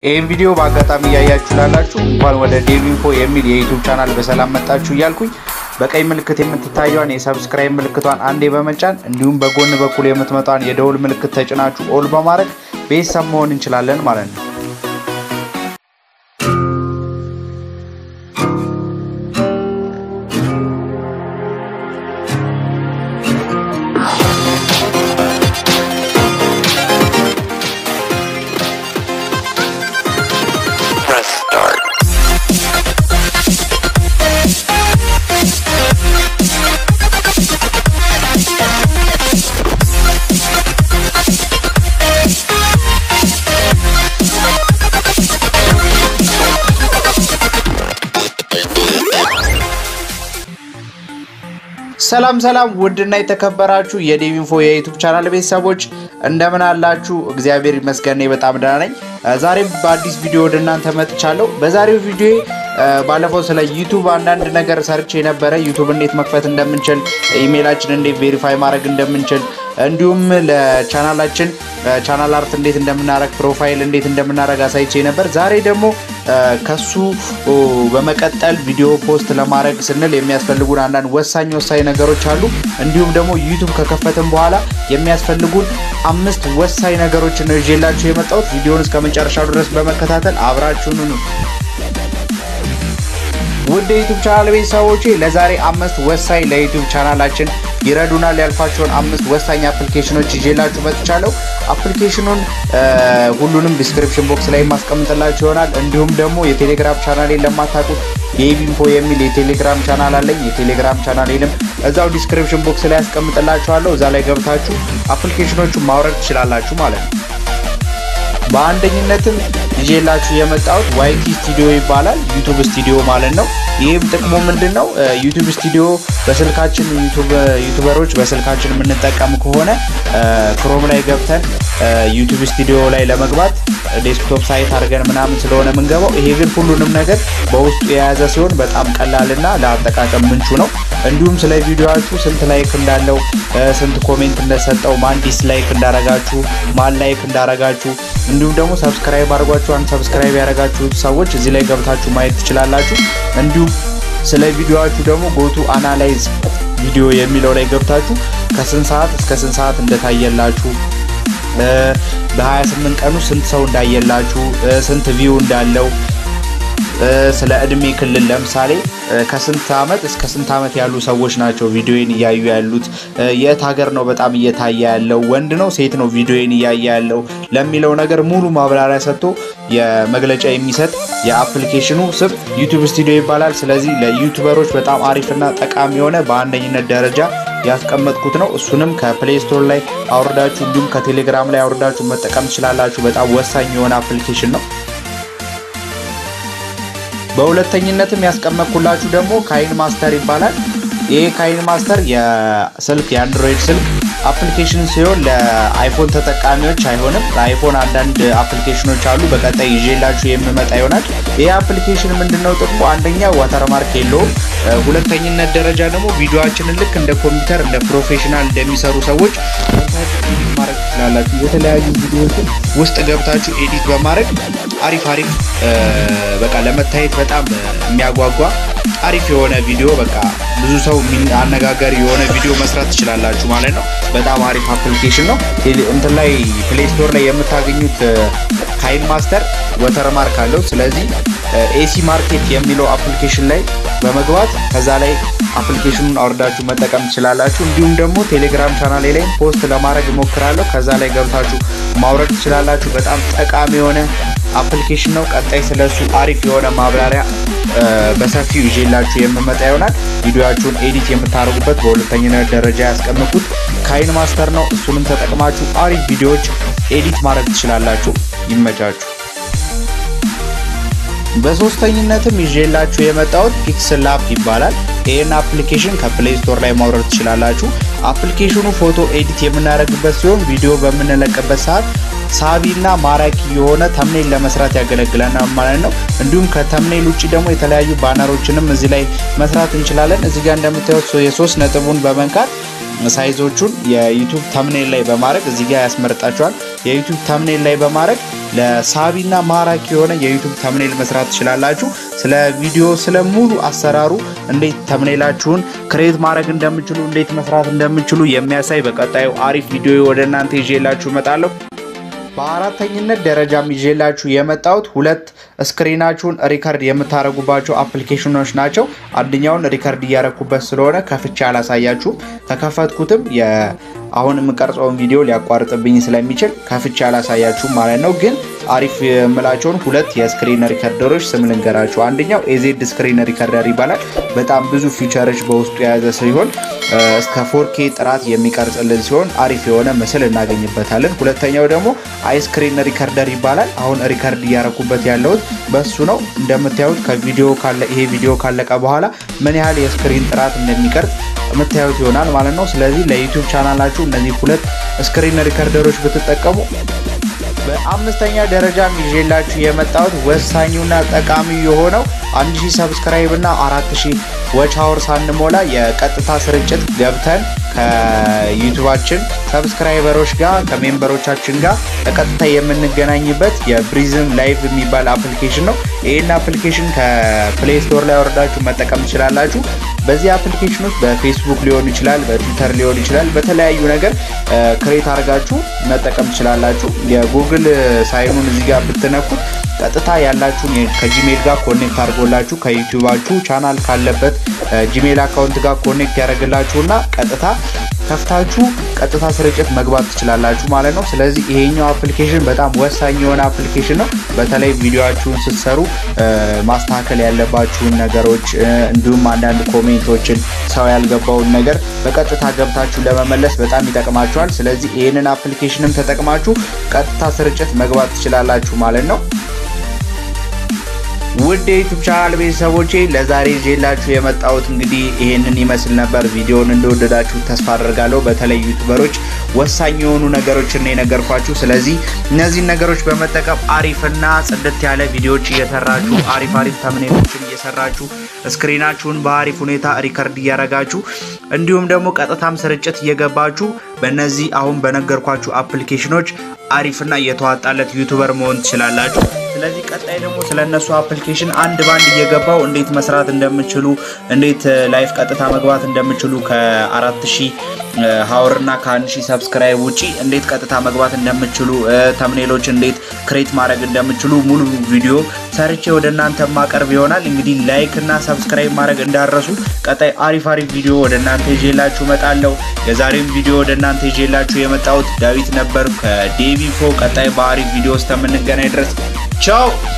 ይህን ቪዲዮ በአጋጣሚ እያያችሁ ላላችሁ እንኳን ወደ ዴቪንፎ የሚል የዩቱብ ቻናል በሰላም መጣችሁ እያልኩኝ በቀይ ምልክት የምትታየዋን የሰብስክራይብ ምልክቷን አንዴ በመጫን እንዲሁም በጎን በኩል የምትመጣውን የደውል ምልክት ተጭናችሁ ኦል በማድረግ ቤተሰብ መሆን እንችላለን ማለት ነው። Press start. ሰላም ሰላም ውድና የተከበራችሁ የዴቪንፎ የዩቱብ ቻናል ቤተሰቦች እንደምን አላችሁ? እግዚአብሔር ይመስገን እኔ በጣም ደህና ነኝ። ዛሬም በአዲስ ቪዲዮ ወደ እናንተ መጥቻለሁ። በዛሬው ቪዲዮ ባለፈው ስለ ዩቱብ አንዳንድ ነገር ሰርቼ የነበረ ዩቱብ እንዴት መክፈት እንደምንችል፣ ኢሜይላችን እንዴት ቬሪፋይ ማድረግ እንደምንችል እንዲሁም ለቻናላችን ቻናል አርት እንዴት እንደምናረግ ፕሮፋይል እንዴት እንደምናረግ አሳይቼ ነበር። ዛሬ ደግሞ ከሱ በመቀጠል ቪዲዮ ፖስት ለማድረግ ስንል የሚያስፈልጉን አንዳንድ ወሳኝ ወሳኝ ነገሮች አሉ። እንዲሁም ደግሞ ዩቱብ ከከፈትን በኋላ የሚያስፈልጉን አምስት ወሳኝ ነገሮችን ነው ይዤላችሁ የመጣሁት። ቪዲዮውን እስከ መጨረሻው ድረስ በመከታተል አብራችሁን ነው ውድ የዩቱብ ቻናል ቤተሰቦቼ ለዛሬ አምስት ወሳኝ ለዩቱብ ቻናላችን ይረዱናል ያልኳቸውን አምስት ወሳኝ አፕሊኬሽኖች ይዤላችሁ መጥቻለሁ። አፕሊኬሽኑን ሁሉንም ዲስክሪፕሽን ቦክስ ላይ ማስቀምጥላችሁ ይሆናል። እንዲሁም ደግሞ የቴሌግራም ቻናሌን ለማታውቁት የኢቪንፎ የሚል የቴሌግራም ቻናል አለኝ። የቴሌግራም ቻናሌንም እዛው ዲስክሪፕሽን ቦክስ ላይ ያስቀምጥላችኋለሁ። እዛ ላይ ገብታችሁ አፕሊኬሽኖቹን ማውረድ ትችላላችሁ ማለት ነው። በአንደኝነትም ይዤላችሁ የመጣሁት ዋይቲ ስቱዲዮ ይባላል። ዩቱብ ስቱዲዮ ማለት ነው። ይህም ጥቅሙ ምንድን ነው? ዩቱብ ስቱዲዮ በስልካችን ዩቱበሮች በስልካችን የምንጠቀም ከሆነ ክሮም ላይ ገብተን ዩቱብ ስቱዲዮ ላይ ለመግባት ዴስክቶፕ ሳይት አድርገን ምናምን ስለሆነ የምንገባው። ይሄ ግን ሁሉንም ነገር በውስጡ የያዘ ሲሆን በጣም ቀላልና ለአጠቃቀም ምንቹ ነው። እንዲሁም ስለ ቪዲዮችሁ ስንት ላይክ እንዳለው፣ ስንት ኮሜንት እንደሰጠው፣ ማን ዲስላይክ እንዳረጋችሁ፣ ማን ላይክ እንዳረጋችሁ እንዲሁም ደግሞ ሰብስክራይብ አድርጓችሁ አንድ ሰብስክራይብ ያደረጋችሁ ሰዎች እዚህ ላይ ገብታችሁ ማየት ትችላላችሁ። እንዲሁም ስለ ቪዲዮችሁ ደግሞ ጎቱ አናላይዝ ቪዲዮ የሚለው ላይ ገብታችሁ ከስንት ሰዓት እስከ ስንት ሰዓት እንደታየላችሁ በ28 ቀኑ ስንት ሰው እንዳየላችሁ ስንት ቪው እንዳለው ስለ እድሜ ክልል ለምሳሌ ከስንት ዓመት እስከ ስንት ዓመት ያሉ ሰዎች ናቸው ቪዲዮን እያዩ ያሉት፣ የት ሀገር ነው በጣም እየታየ ያለው፣ ወንድ ነው ሴት ነው ቪዲዮን እያየ ያለው ለሚለው ነገር ሙሉ ማብራሪያ ሰጥቶ የመግለጫ የሚሰጥ የአፕሊኬሽኑ ስም ዩቱብ ስቱዲዮ ይባላል። ስለዚህ ለዩቱበሮች በጣም አሪፍና ጠቃሚ የሆነ በአንደኝነት ደረጃ ያስቀመጥኩት ነው። እሱንም ከፕሌይ ስቶር ላይ አውርዳችሁ እንዲሁም ከቴሌግራም ላይ አውርዳችሁ መጠቀም ትችላላችሁ። በጣም ወሳኝ የሆነ አፕሊኬሽን ነው። በሁለተኝነትም ያስቀመጥኩላችሁ ደግሞ ካይን ማስተር ይባላል። ይህ ካይን ማስተር የስልክ የአንድሮይድ ስልክ አፕሊኬሽን ሲሆን ለአይፎን ተጠቃሚዎች አይሆንም። ለአይፎን አንዳንድ አፕሊኬሽኖች አሉ። በቀጣይ ይዤላችሁ የምመጣ ይሆናል። ይህ አፕሊኬሽን ምንድነው ጥቅሙ? አንደኛ ዋተርማርክ የለውም። ሁለተኝነት ደረጃ ደግሞ ቪዲዮችንን ልክ እንደ ኮምፒውተር እንደ ፕሮፌሽናል እንደሚሰሩ ሰዎች ኤዲት ማድረግ ትችላላችሁ። የተለያዩ ቪዲዮዎችን ውስጥ ገብታችሁ ኤዲት በማድረግ አሪፍ አሪፍ በቃ ለመታየት በጣም የሚያጓጓ አሪፍ የሆነ ቪዲዮ በቃ ብዙ ሰው አነጋጋሪ የሆነ ቪዲዮ መስራት ትችላላችሁ ማለት ነው። በጣም አሪፍ አፕሊኬሽን ነው። እንትን ላይ ፕሌይ ስቶር ላይ የምታገኙት ካይን ማስተር ወተርማርክ አለው። ስለዚህ ኤሲ ማርኬት የሚለው አፕሊኬሽን ላይ በመግባት ከዛ ላይ አፕሊኬሽኑን አውርዳችሁ መጠቀም ትችላላችሁ። እንዲሁም ደግሞ ቴሌግራም ቻናሌ ላይ ፖስት ለማድረግ እሞክራለሁ። ከዛ ላይ ገብታችሁ ማውረድ ትችላላችሁ። በጣም ጠቃሚ የሆነ አፕሊኬሽን ነው። ቀጣይ ስለሱ አሪፍ የሆነ ማብራሪያ በሰፊው ይዤላችሁ የምመጣ ይሆናል። ቪዲዮችሁን ኤዲት የምታደርጉበት በሁለተኝነት ደረጃ ያስቀምጡት ካይን ማስተር ነው። እሱንም ተጠቅማችሁ አሪፍ ቪዲዮዎች ኤዲት ማድረግ ትችላላችሁ። ይመቻችሁ። በሶስተኝነትም ይዤላችሁ የመጣሁት ፒክስል ላፕ ይባላል። ይህን አፕሊኬሽን ከፕሌይ ስቶር ላይ ማውረድ ትችላላችሁ። አፕሊኬሽኑ ፎቶ ኤዲት የምናደርግበት ሲሆን ቪዲዮ በምንለቅበት ሰዓት ሳቢና ማራኪ የሆነ ተምኔል ለመስራት ያገለግለናል ማለት ነው። እንዲሁም ከተምኔል ውጭ ደግሞ የተለያዩ ባነሮችንም እዚህ ላይ መስራት እንችላለን። እዚህ ጋር እንደምታዩት የሶስት ነጥቡን በመንካት ሳይዞቹን የዩቱብ ተምኔል ላይ በማድረግ እዚህ ጋር ያስመርጣችኋል። የዩቱብ ተምኔል ላይ በማድረግ ለሳቢና ማራኪ የሆነ የዩቱብ ተምኔል መስራት ትችላላችሁ። ስለ ቪዲዮ ስለ ሙሉ አሰራሩ እንዴት ተምኔላችሁን ክሬት ማድረግ እንደምችሉ እንዴት መስራት እንደምችሉ የሚያሳይ በቀጣዩ አሪፍ ቪዲዮ ወደ እናንተ ይዤላችሁ እመጣለሁ። በአራተኝነት ደረጃም ይዤላችሁ የመጣሁት ሁለት ስክሪናችሁን ሪከርድ የምታደርጉባቸው አፕሊኬሽኖች ናቸው። አንደኛውን ሪከርድ እያረኩበት ስለሆነ ከፍቼ አላሳያችሁም። ከከፈትኩትም አሁን የምቀርጸውን ቪዲዮ ሊያቋርጥብኝ ስለሚችል ከፍቼ አላሳያችሁም ማለት ነው። ግን አሪፍ የምላቸውን ሁለት የስክሪን ሪከርደሮች ስም ልንገራችሁ። አንደኛው ኤዜድ ስክሪን ሪከርደር ይባላል። በጣም ብዙ ፊቸሮች በውስጡ የያዘ ሲሆን እስከ ፎርኬ ጥራት የሚቀርጽልን ሲሆን አሪፍ የሆነ ምስል እናገኝበታለን። ሁለተኛው ደግሞ አይስክሪን ሪከርደር ይባላል። አሁን ሪከርድ እያረኩበት ያለሁት በሱ ነው። እንደምታዩት ከቪዲዮ ይሄ ቪዲዮ ካለቀ በኋላ ምን ያህል የስክሪን ጥራት እንደሚቀርጽ የምታዩት ይሆናል ማለት ነው። ስለዚህ ለዩቲዩብ ቻናላችሁ እነዚህ ሁለት ስክሪን ሪከርደሮች ብትጠቀሙ በአምስተኛ ደረጃ ይዤላችሁ የመጣሁት ወሳኙና ጠቃሚ የሆነው 1000 ሰብስክራይብ እና 4000 ዎች አወር ሳንሞላ የቀጥታ ስርጭት ገብተን ከዩቱባችን ሰብስክራይበሮች ጋር ከሜምበሮቻችን ጋር በቀጥታ የምንገናኝበት የብሪዝም ላይቭ የሚባል አፕሊኬሽን ነው። ይህን አፕሊኬሽን ከፕሌይ ስቶር ላይ ወርዳችሁ መጠቀም ትችላላችሁ። በዚህ አፕሊኬሽን ውስጥ በፌስቡክ ሊሆን ይችላል፣ በትዊተር ሊሆን ይችላል፣ በተለያዩ ነገር ክሬት አድርጋችሁ መጠቀም ትችላላችሁ። የጉግል ሳይኑን እዚህ ጋር ብትነኩት ቀጥታ ያላችሁን ከጂሜል ጋር ኮኔክት አድርጎላችሁ ከዩቲዩባችሁ ቻናል ካለበት ጂሜል አካውንት ጋር ኮኔክት ያደርግላችሁና ቀጥታ ከፍታችሁ ቀጥታ ስርጭት መግባት ትችላላችሁ ማለት ነው። ስለዚህ ይሄኛው አፕሊኬሽን በጣም ወሳኝ የሆነ አፕሊኬሽን ነው። በተለይ ቪዲዮችሁን ስትሰሩ ማስተካከል ያለባችሁን ነገሮች እንዲሁም አንዳንድ ኮሜንቶችን ሰው ያልገባውን ነገር በቀጥታ ገብታችሁ ለመመለስ በጣም ይጠቅማችኋል። ስለዚህ ይህንን አፕሊኬሽንም ተጠቅማችሁ ቀጥታ ስርጭት መግባት ትችላላችሁ ማለት ነው። ውድ የዩቱብ ቻናል ቤተሰቦቼ ለዛሬ ይዤላችሁ የመጣሁት እንግዲህ ይሄንን ይመስል ነበር። ቪዲዮውን እንደወደዳችሁ ተስፋ አደርጋለሁ። በተለይ ዩቱበሮች ወሳኝ የሆኑ ነገሮችን የነገርኳችሁ። ስለዚህ እነዚህን ነገሮች በመጠቀም አሪፍና ጽድት ያለ ቪዲዮዎች እየሰራችሁ አሪፍ አሪፍ ተምኔሎችን እየሰራችሁ ስክሪናችሁን በአሪፍ ሁኔታ ሪከርድ እያረጋችሁ እንዲሁም ደግሞ ቀጥታም ስርጭት እየገባችሁ በእነዚህ አሁን በነገርኳችሁ አፕሊኬሽኖች አሪፍና እየተዋጣለት ዩቱበር መሆን ትችላላችሁ። ስለዚህ ቀጣይ ደግሞ ስለ እነሱ አፕሊኬሽን አንድ ባንድ እየገባው እንዴት መስራት እንደምችሉ እንዴት ላይፍ ቀጥታ መግባት እንደምችሉ ከአራት ሺህ ሀወር እና ከአንድ ሺህ ሰብስክራይብ ውጪ እንዴት ቀጥታ መግባት እንደምችሉ ተምኔሎች እንዴት ክሬት ማድረግ እንደምችሉ ሙሉ ቪዲዮ ሰርቼ ወደ እናንተ ማቀርብ ይሆናል። እንግዲህ ላይክ እና ሰብስክራይብ ማድረግ እንዳረሱ። ቀጣይ አሪፍ አሪፍ ቪዲዮ ወደ እናንተ ይዤላችሁ እመጣለሁ። የዛሬም ቪዲዮ ወደ እናንተ ይዤላችሁ የመጣሁት ዳዊት ነበር ከዴቪፎ። ቀጣይ በአሪፍ ቪዲዮ ውስጥ የምንገናኝ ድረስ ቻው።